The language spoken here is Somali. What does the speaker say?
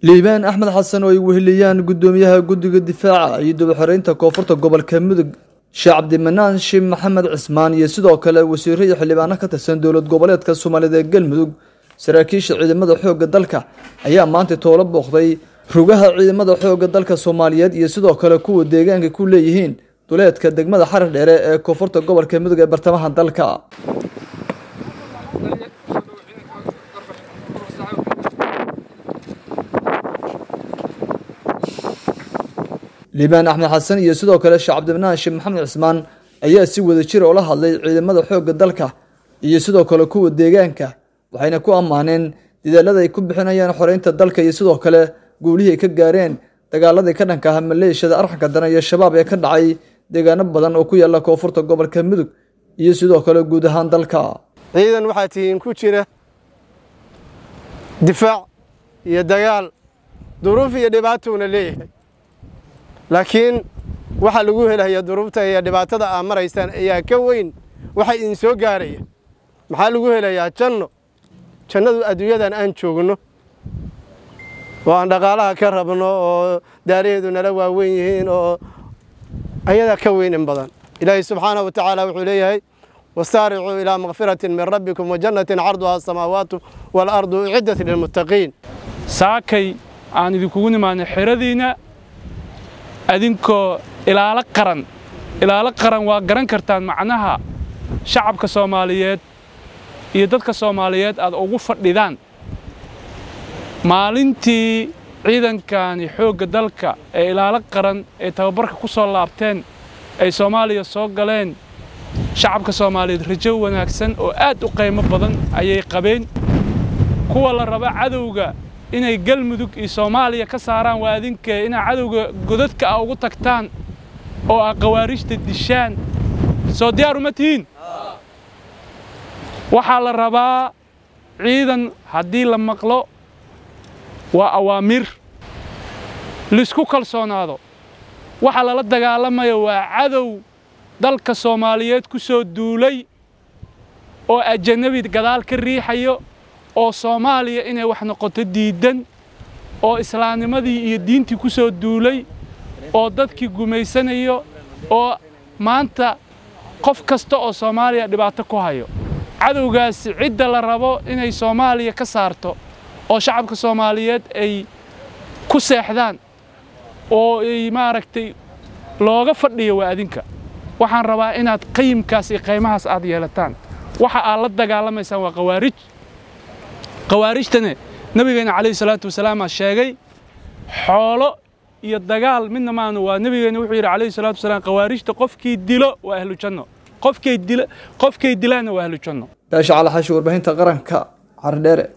liibaan axmed xasan oo ay weheliyaan guddoomiyaha guddiga difaaca iyo dabaxoreynta koonfurta gobolka mudug sheekh cabdimanaan shiib maxamed cismaan iyo sidoo kale wasiiro iyo xildhibaano ka tirsan dowlad goboleedka soomaaliyed ee galmudug saraakiisha ciidamada xoogga dalka ayaa maanta toolo booqday rugaha ciidamada xoogga dalka soomaaliyeed iyo sidoo kale kuwa deegaanka ku leeyihiin duleedka degmada xarar dheere ee koonfurta gobolka mudug ee bartamaha dalka liibaan axmed xasan iyo sidoo kale sheekh cabdimanaan sheekh maxamed cismaan ayaa si wada jira ula hadlay ciidamada xoogga dalka iyo sidoo kale kuwa deegaanka waxayna ku ammaaneen dadaalada ay ku bixinayaan xoreynta dalka iyo sidoo kale guulihii ay ka gaareen dagaaladii ka dhanka ah maleeshiyada arxanka daran iyo shabaab ee ka dhacay deegaano badan oo ku yaala koonfurta gobolka mudug iyo sidoo kale guud ahaan dalka ciidan waxaa tihiin ku jira difaac iyo dagaal duruuf iyo dhibaatowna leeyahay laakiin waxaa lagu helaya duruufta iyo dhibaatada aa maraysaan ayaa ka weyn waxa idin soo gaaraya maxaa lagu helayaa janno jannadu adduunyadan aan joogno oo aan dhaqaalaha ka rabno oo daaraheedu nala waaweyn yihiin oo ayadaa ka weyn in badan ilaahay subxaanahu wa tacaala wuxuu leeyahay wasaaricuu ilaa makfiratin min rabbikum wa jannatin carduhaa asamaawaatu waalardu uciddat lilmuttaqiin saakay aan idinkugu nimaanay xeradiinna adinkoo ilaalo qaran ilaalo qaran waa garan kartaan macnaha shacabka soomaaliyeed iyo dadka soomaaliyeed aad ugu fadhidaan maalintii ciidankani xoogga dalka ee ilaalo qaran ee tababarka ku soo laabteen ay soomaaliya soo galeen shacabka soomaaliyeed rajo wanaagsan oo aad u qiimo badan ayay qabeen kuwa la raba cadowga inay galmudug iyo soomaaliya ka saaraan waa adinkee inaa cadowga godadka ah ugu tagtaan oo ah khawaarijta dishaan soo diyaar uma tihiin waxaa la rabaa ciidan haddii la maqlo waa awaamiir laisku kalsoonaado waxaa lala dagaalamaya waa cadow dalka soomaaliyeed ku soo duulay oo ajanabi gadaal ka riixayo oo soomaaliya inay wax noqoto diiddan oo islaamnimadii iyo diintii ku soo duulay oo dadkii gumaysanayo oo maanta qof kasta oo soomaaliya dhibaato ku hayo cadowgaasi cidda la rabo inay soomaaliya ka saarto oo shacabka soomaaliyeed ay ku seexdaan oo ay maaragtay looga fadhiyo waa adinka waxaan rabaa inaad qayimkaas iyo qaymahaas aad yeelataan waxa aad la dagaalamaysaan waa khawaarij khawaarijtane nebigeenna calayhi salaatu wasalaamaa sheegay xoolo iyo dagaal midna maanu waa nebigeenna wuxuu yidhi calayhi salaatu wasalaam khawaarijta qofkii dilo waa ahlu janno qofkay dila qofkay dilaanna waa ahlu janno baasha calaxashi warbaahinta qaranka xardheere